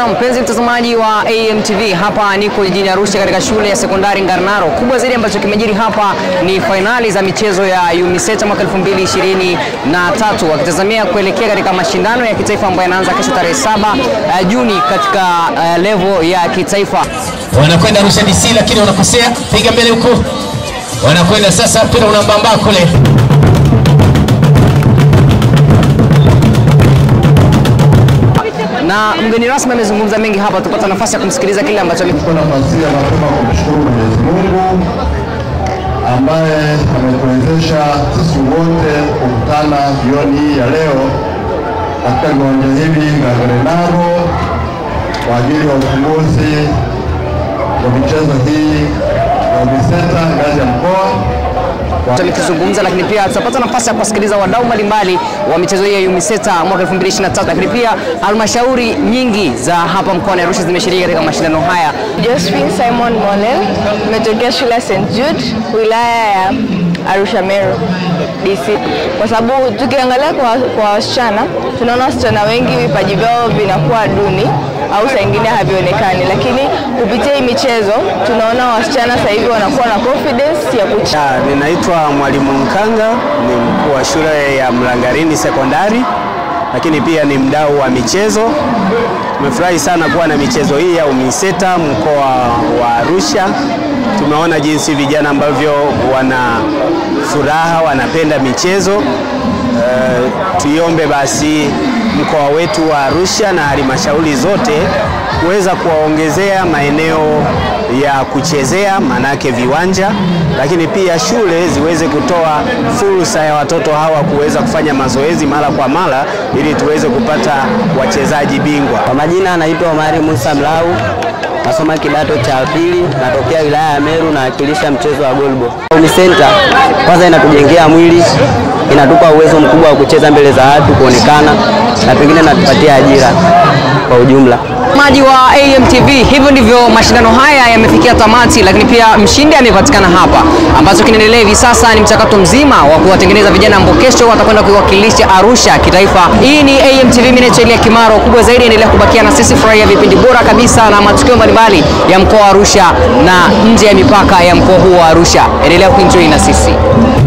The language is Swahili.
Na mpenzi mtazamaji wa AMTV, hapa niko jijini Arusha katika shule ya sekondari Ngarnaro. Kubwa zaidi ambacho kimejiri hapa ni fainali za michezo ya UMISETA mwaka 2023 wakitazamia kuelekea katika mashindano ya kitaifa ambayo yanaanza kesho tarehe 7 uh, Juni katika uh, level ya kitaifa. wanakwenda Arusha DC lakini wanakosea, piga mbele huko, wanakwenda sasa, mpira unambamba kule Na mgeni rasmi amezungumza mengi hapa, tupata nafasi ya kumsikiliza kile ambacho Nichukue nafasi hii mapema kumshukuru Mwenyezi Mungu ambaye ametuwezesha sisi wote kukutana jioni hii ya leo katika viwanja hivi vya Ngarnaro kwa ajili ya ufunguzi wa michezo hii ya UMISETA ngazi ya mkoa. amekizungumza, lakini pia tutapata nafasi ya kuwasikiliza wadau mbalimbali wa michezo hii ya UMISETA mwaka 2023, lakini pia halmashauri nyingi za hapa mkoani Arusha zimeshiriki katika mashindano haya. Josephine Simon Monel, nimetokea shule ya St Jude, wilaya ya Arusha Meru DC. Kwa sababu tukiangalia kwa, kwa wasichana tunaona wasichana wengi vipaji vyao vinakuwa duni au saa ingine havionekani, lakini kupitia hii michezo tunaona wasichana sasa hivi wanakuwa na confidence ya kucheza. Ya, ninaitwa Mwalimu Mkanga, ni mkuu wa shule ya Mlangarini Sekondari, lakini pia ni mdau wa michezo. Tumefurahi sana kuwa na michezo hii ya UMISETA mkoa wa Arusha. Tumeona jinsi vijana ambavyo wana furaha, wanapenda michezo. Eh, tuiombe basi mkoa wetu wa Arusha na halmashauri zote kuweza kuwaongezea maeneo ya kuchezea, manake viwanja, lakini pia shule ziweze kutoa fursa ya watoto hawa kuweza kufanya mazoezi mara kwa mara ili tuweze kupata wachezaji bingwa. Kwa majina anaitwa Omari Musa Mlau, nasoma kidato cha pili, natokea wilaya ya Meru, nawakilisha mchezo wa goalball. UMISETA kwanza inatujengea mwili, inatupa uwezo mkubwa wa kucheza mbele za watu, kuonekana na pengine natupatia ajira kwa ujumla. Mtazamaji wa AMTV, hivyo ndivyo mashindano haya yamefikia tamati, lakini pia mshindi amepatikana hapa. Ambacho kinaendelea hivi sasa ni mchakato mzima wa kuwatengeneza vijana ambao kesho watakwenda kuiwakilisha Arusha kitaifa. Hii ni AMTV, mimi naitwa Elia Kimaro. Kubwa zaidi, endelea kubakia na sisi, furahia vipindi bora kabisa na matukio mbalimbali ya mkoa wa Arusha na nje ya mipaka ya mkoa huu wa Arusha. Endelea kuenjoy na sisi.